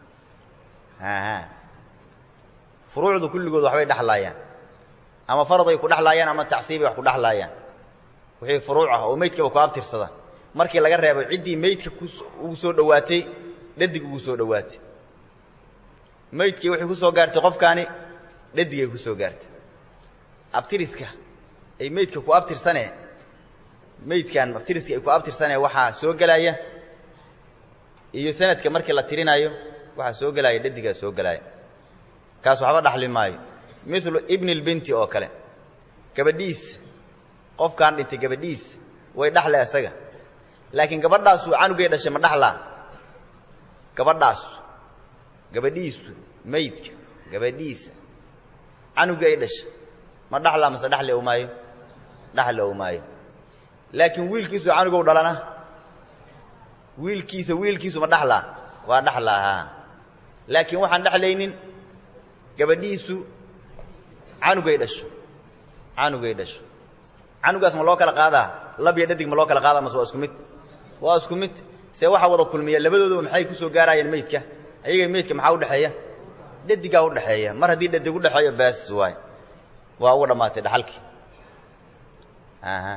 furuucdu kulligood waxbay dhexlaayaan ama faraday ku dhexlaayaan ama tacsiibay wax ku dhexlaayaan wixii furuuc ah oo meydkaba ku abtirsada markii laga reebo ciddii meydka ugu soo dhowaatay dhadig ugu soo dhowaatay meydkii waxay ku soo gaartay qofkaani dhadigay ku soo gaartay abtiriska ay meydka ku abtirsane meydkan abtiriska ay ku abtirsane waxaa soo gelaya iyo sanadka markii la tirinaayo waxaa soo gelaya dhadigaa soo gelaya kaas waxba dhaxli maayo milu ibni اlbinti oo kale gabadhiis qofkaan dhintay gabadhiis way dhaxle isaga laakiin gabadhaasu canugay dhashay ma dhaxlaa gabadhaasu gabadhiisu maydka gabadhiisa canugii ay dhashay ma dhaxlaa mase dhaxli ou maayo dhaxli ou maayo laakiin wiilkiisu canugow dhalana wiilkiisa wiilkiisu ma dhaxlaa waa dhaxlaa haa laakiin waxaan dhexlaynin gabadhiisu canugay dhasho canugay dhasho canugaas ma loo kala qaadaa lab iyo dhadig ma loo kala qaadaa mase waa isku mid waa isku mid see waxaa wada kulmiya labadooduba maxay ku soo gaaraayeen meydka ayaga meydka maxaa udhexeeya dhadigaa udhexeeya mar haddii dhadig udhexeeyo baas waay waa uga dhammaatay dhaxalkii aha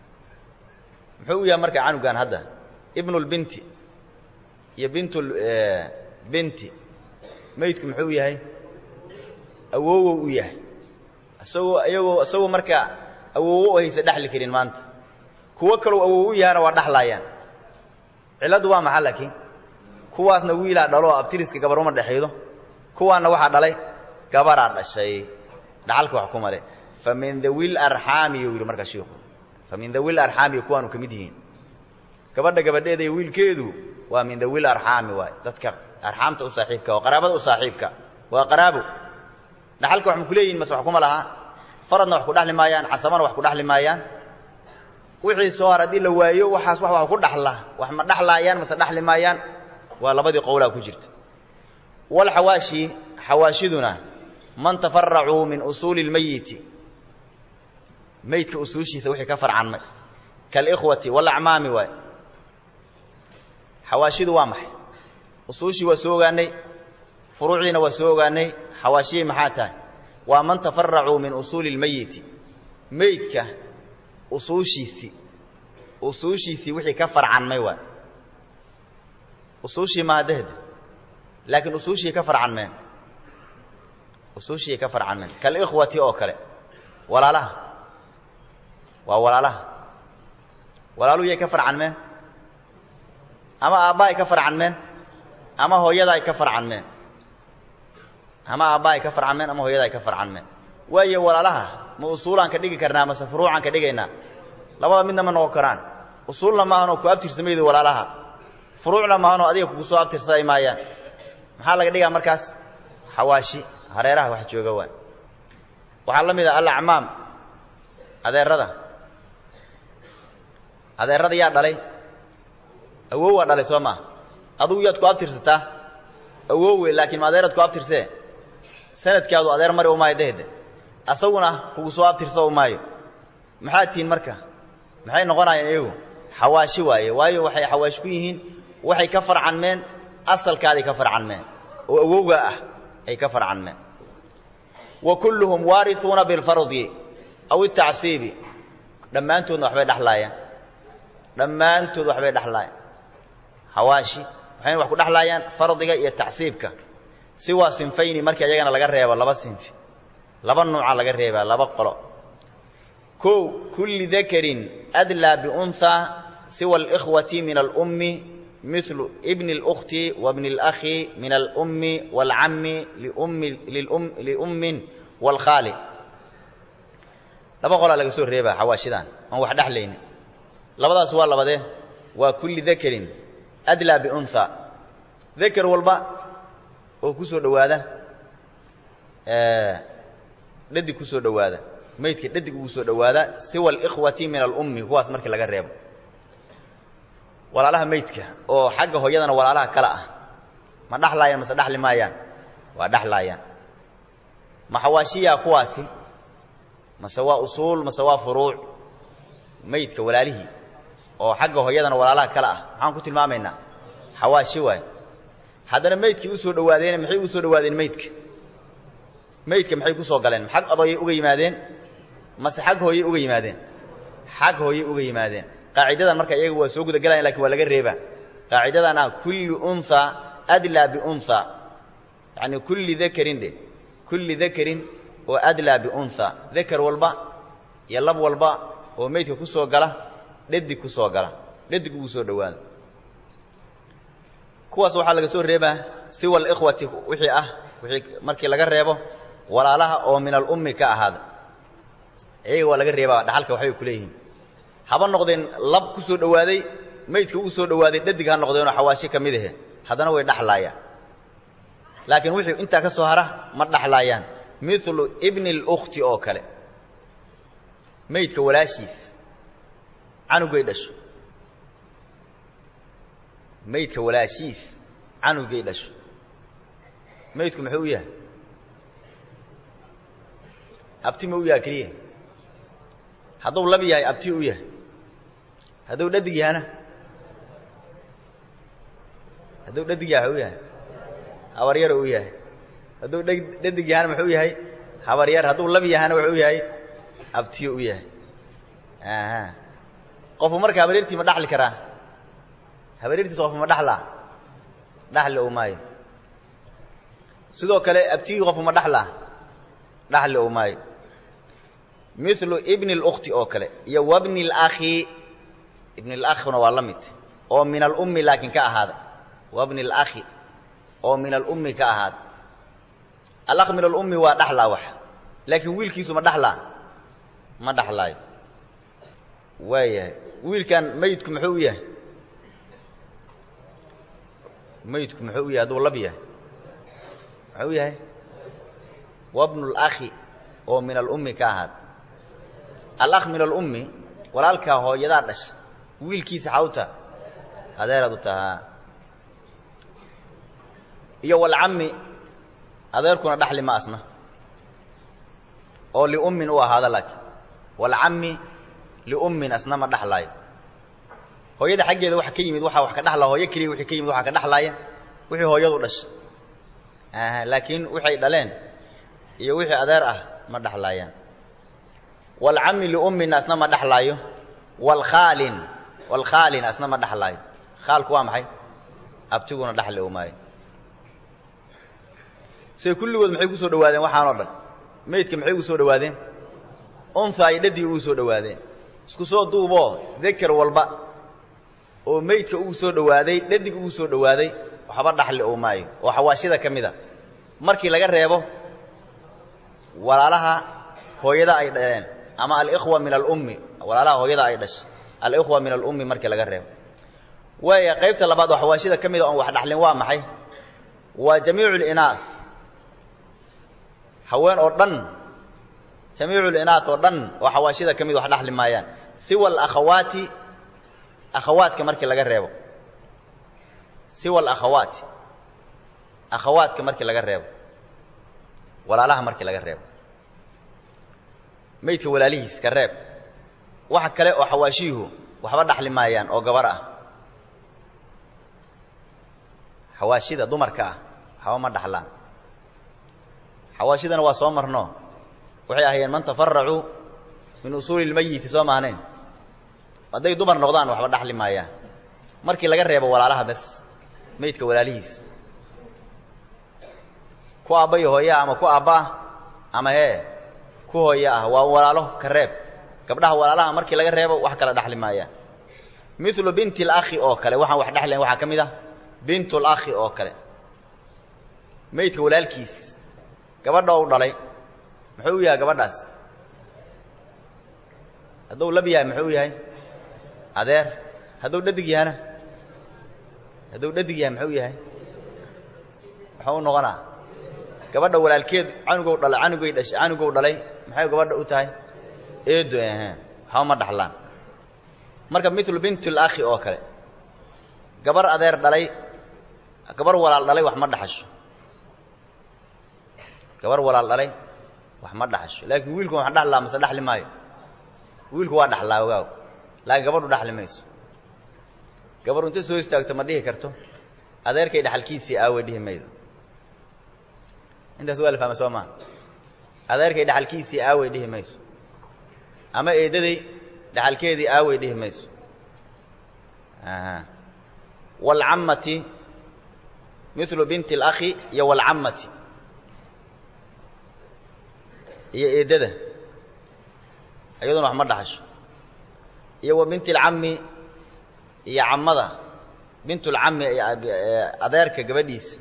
muxuu u yahay marka canugan hadda ibnulbinti iyo bintul binti meydku muxuu yahay awoowow u yahay isagoo iyagoo isagoo marka awoowo o haysa dhexli karin maanta kuwo kaloo awoow u yahana waa dhaxlaayaan cilladdu waa maxa laakiin kuwaasna wiilaa dhalo oo abtiriska gabar uma dhexaydo kuwaanna waxaa dhalay gabaraa dhashay dhaxalka wax kuma leh fa min dawil arxaami yuu yidhi markaa shiiku fa min dawil arxaami kuwaanu ka mid yihiin gabadha gabadheeda iyo wiilkeedu waa min dawil arxaami waay dadka arxaamta u saaxiibka oo qaraabada u saaxiibka waa qaraabo dhaxalka wax ma ku leeyihin mase wax kuma lahaa faradna wax ku dhaxli maayaan casabana wax ku dhaxli maayaan wixii soo har haddii la waayo waxaas wax wax ku dhaxla wax ma dhaxlaayaan mase dhaxli maayaan waa labadii qowlaa ku jirta walxawaashi xawaashiduna man tafaracuu min usuuli اlmeyiti meydka usuushiisa wixii ka farcanmay kalikhwati walacmaami waay xawaashidu waa maxay usuushii waa soo ogaanay furuucdiina waa soo ogaanay xawaashiyey maxaa tahay waa man tafaracuu min usuuli اlmeyiti meydka usuushiisii usuushiisii wixii ka farcanmay waay usuushii maadahda laakiin usuushii ka farcanmeen usuushii ka farcanmeen kalikhwati oo kale walaalaha waa walaalaha walaaluhu yay ka farcanmeen ama aabba ay ka farcanmeen ama hooyada ay ka farcanmeen ama aabba ay ka farcanmeen ama hooyada ay ka farcanmeen waayo walaalaha ma usuulaan ka dhigi karnaa mase furuucaan ka dhigaynaa labada midna ma noqon karaan usuulna maahanoo ku abtirsamayda walaalaha furuucna maahanoo adiga kugu soo abtirsaday maayaan maxaa laga dhigaa markaas xawaashi hareeraha wax jooga waa waxaa la mid ah alacmaam adeerada adeerada yaa dhalay awow waa dhalay soo maa adugu yaad ku abtirsataa awowe laakiin ma adeeraad ku abtirsee sanadkaadu adeer mari u maayo dehde asaguna kugu soo abtirsa u maayo maxaad tihiin marka maxay noqonayaan iyagu xawaashi waaye waayo waxay xawaashi ku yihiin waxay ka farcanmeen asalkaaday ka farcanmeen oo awowga ah ay ka farcanmeen wa kulluhum waarituuna bilfardi aw itacsiibi dhammaantoodna waxbay dhexlaayaan dhammaantood waxbay dhexlaayaan xawaashi waxayna wax ku dhexlaayaan fardiga iyo tacsiibka siwaa sinfayni markii ayagana laga reebo laba sinfi laba nuuca laga reebaa laba qolo kow kulli dakarin adlaa biunhaa siwa alikhwati min alummi milu ibni اlأkhti wa bni اlأkhi min alummi wاlcammi liummin wاlkhaali laba qolaa laga soo reebaa xawaashidan aan wax dhexlayni labadaas waa labadee waa kulli dakarin adlaa biunhaa dakar walba oo ku soo dhowaada dhadig ku soo dhowaada maydka dhadig ugu soo dhowaada siwa alikhwati min alummi kuwaas markii laga reebo walaalaha maydka oo xagga hooyadana walaalaha kale ah ma dhaxlaayaan mase dhaxli maayaan waa dhaxlaayaan ma xawaashiyaa kuwaasi mase waa usuul mase waa furuuc maydka walaalihii oo xagga hooyadana walaalaha kale ah maxaan ku tilmaamaynaa xawaashi waay haddana maydkii u soo dhowaadeene maxay u soo dhowaadeen maydka maydka maxay ku soo galeen xag adooyay uga yimaadeen mase xag hooyay uga yimaadeen xag hooyay uga yimaadeen qaacidadan marka iyaga waa soo gudagalayan lakin waa laga reebaa qaacidadan ah kulli unhaa adlaa biunhaa yacni kulli dakarin dhe kulli dakarin oo adlaa biunhaa dakar walba iyo lab walba oo maydka ku soo gala dhadig ku soo gala dhadig ugu soo dhowaada kuwaas waxaa laga soo reebaa siwa alikhwati wixii ah wixii markii laga reebo walaalaha oo min alummi ka ahaada iyaga waa laga reebaa dhaxalka waxbay ku leeyihiin haba noqdeen lab ku soo dhowaaday maydka ugu soo dhowaaday dhadig ha noqdeenoo xawaashi ka mid ahe haddana way dhaxlaayaan laakiin wixii intaa ka soo hara ma dhaxlaayaan milu ibni اlkhti oo kale maydka walaashiis canugay dhasho maydka walaashiis canugay dhasho maydku muxuu u yahay abti ma u yahay keliya hadduu lab yahay abti u yahay hadduu dhadig yahana hadduu dhadig yahay u yahay habaryar u yahay hadduu dhadig yahana muxuu yahay habaryar hadduu lab yahana wuxuu yahay abtiyo u yahay qofku marka habaryartii ma dhaxli karaa habaryartiisa qofku ma dhaxlaa dhaxli ou maayo sidoo kale abtigii qofku ma dhaxlaa dhaxli ou maayo milu ibni اlkhti oo kale iyo wabni اlakhi ibni اlakhina waa la mid oo min alummi laakiin ka ahaada wabni اlakhi oo min alummi ka ahaada alakh min alummi waa dhaxlaa wax laakiin wiilkiisu ma dhaxlaa ma dhaxlaayo waayahay wiilkan maydku muxuu u yahay maydku muxuu u yahay hadduu lab yahay muxuu yahay wabnu اlakhi oo min alummi ka ahaada alakh min alummi walaalkaa hooyadaa dhasha wiilkiisa xawta adeeraad u tahaa iyo walcammi adeerkuna dhaxli ma asna oo liummin u ahaada laakiin walcammi liummin asna ma dhaxlaayo hooyada xaggeeda waxa ka yimid waxaa wax ka dhaxlaa hooyo keliya wixii ka yimid waxaa ka dhaxlaaya wixii hooyadu dhasha laakiin waxay dhaleen iyo wixii adeer ah ma dhaxlaayaan walcammi liummin asna ma dhaxlaayo walkhaalin walkhaalin asna ma dhaxlaayo khaalku waa maxay abtiguna dhaxli u maayo say kulligood maxay ku soo dhawaadeen waxaanoo dhan maydka maxay ugu soo dhawaadeen unha ay dhadig ugu soo dhawaadeen isku soo duuboo deker walba oo maydka ugu soo dhawaaday dhadig ugu soo dhawaaday waxba dhaxli u maayo oo xawaashida ka mid a markii laga reebo walaalaha hooyada ay dhaleen ama alikhwa min alummi walaalaha hooyada ay dhashay alikhwa min alummi markii laga reebo waaya qaybta labaad oo xawaashida ka mida oon wax dhaxlin waa maxay waa jamiicu linaah haween oo dhan jamiicu linaah oo dhan oo xawaashida ka mid wax dhaxli maayaan siwa alakhawaati akhawaadka markii laga reebo siwa alakhawaati akhawaadka markii laga reebo walaalaha markii laga reebo maydka walaalihiis ka reeb waxa kale oo xawaashiyuhu waxba dhaxli maayaan oo gabar ah xawaashida dumarka ah waxba ma dhaxlaan xawaashidana waa soo marno waxay ahaayeen man tafaracuu min usuuli اlmayiti soo maahnayn hadday dumar noqdaan waxba dhaxli maayaan markii laga reebo walaalaha bes maydka walaalihiis ku aabba iyo hooye ah ama ku aabba ah ama hee ku hooye ah waa walaalo ka reeb gabdhaha walaalaha markii laga reebo wax kala dhaxli maayaan milu binti اlakhi oo kale waxaan wax dhexlayn waxaa ka mid ah bint اlakhi oo kale maydka walaalkiis gabadha u dhalay muxuu u yahay gabadhaas hadduu lab yahay muxuu yahay adeer hadduu dhadig yahana hadduu dhadig yahay muxuu yahay muxuu u noqonaa gabadha walaalkeed canugow dhalay canugay dhashay canugow dhalay maxay gabadha u tahay eedo ahe waxba ma dhaxlaan marka milu bint اlakhi oo kale gabar adeer dhalay gabar walaal dhalay wax ma dhaxasho gabar walaal dhalay wax ma dhaxasho laakiin wiilku wax dhaxlaa mase dhaxli maayo wiilku waa dhaxlaa ogaaw laakiin gabadhu dhaxli mayso gabarhu inta soo istaagto ma dhihi karto adeerkay dhaxalkiisii aaway dhihi maydo intaas waa la fahma soo maa adeerkay dhaxalkiisii aaway dhihi mayso ama eedaday dhaxalkeedii aaway dhihi mayso waalcammati milu binti اlakhi iyo waalcammati iyo eeddada iyaduna wax ma dhaxasho iyo wa binti اlcammi iyo cammada bint اlcammi adeerka gabadhiisa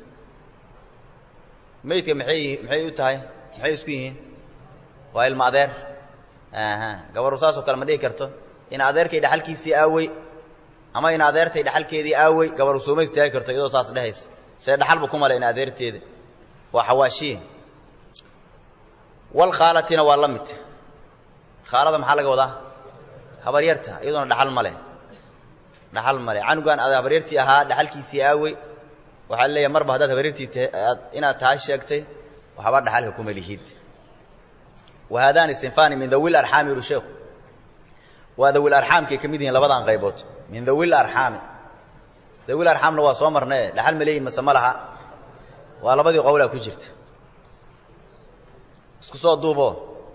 maydka maxay maxay u tahay maxay isku yihiin waa ilma adeer aha gabaru saasoo kale ma dhihi karto in adeerkay dhaxalkiisii aawey ama in adeertay dhaxalkeedii aawey gabaru sooma istaagi karto iyadoo saas dhehaysa see dhaxalba ku male in adeerteeda waa xawaashiye walkhaalatina waa la mid khaalada maxaa laga wadaa habaryarta iyadoona dhaxal ma leh dhaxal ma leh canugan aad habaryartii ahaa dhaxalkiisii aawey waxaa leeyahay marba haddaad habaryartii taad inaad tahay sheegtay waxba dhaxalka kuma lihid wa haadaani sinfaani min dawil arxaami yuru sheekhu waa dawil arxaamkay ka mid yihiin labadan qaybood min dawil arxaami dawil arxaamna waa soo marnae dhaxal ma leeyihin mase ma laha waa labadii qowlaa ku jirta isku soo duubo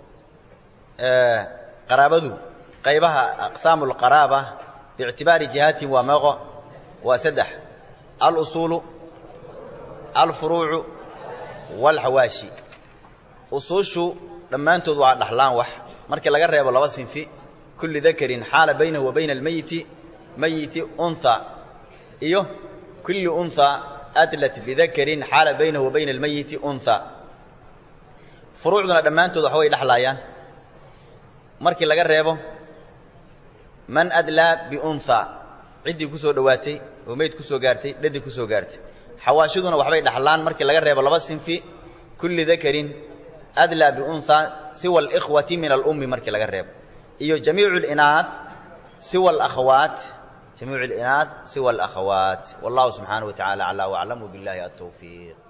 qaraabadu qaybaha aqsaamu lqaraaba biictibaari jihaatin waa meeqo waa saddex alusuulu alfuruucu waalxawaashi usuushu dhammaantood waa dhaxlaan wax markii laga reebo laba sinfi kulli dakarin xaala baynahu wa bayna almeyiti meyiti unha iyo kulli unha adlat bidakarin xaala baynahu wa bayna almeyiti unha furuucduna dhammaantood waxa way dhexlaayaan markii laga reebo man adlaa biunha ciddii ku soo dhowaatay oo meyd ku soo gaartay dhadii ku soo gaartay xawaashiduna waxbay dhaxlaan markii laga reebo laba sinfi kulli dakarin adlaa biunha siwa alikhwati min alummi markii laga reebo iyo jamiicu alinaah siwa alakhawaat jamiicu alinaah siwa alakhawaat wallahu subxaanahu wa tacala aclaa waclam wabillahi altawfiiq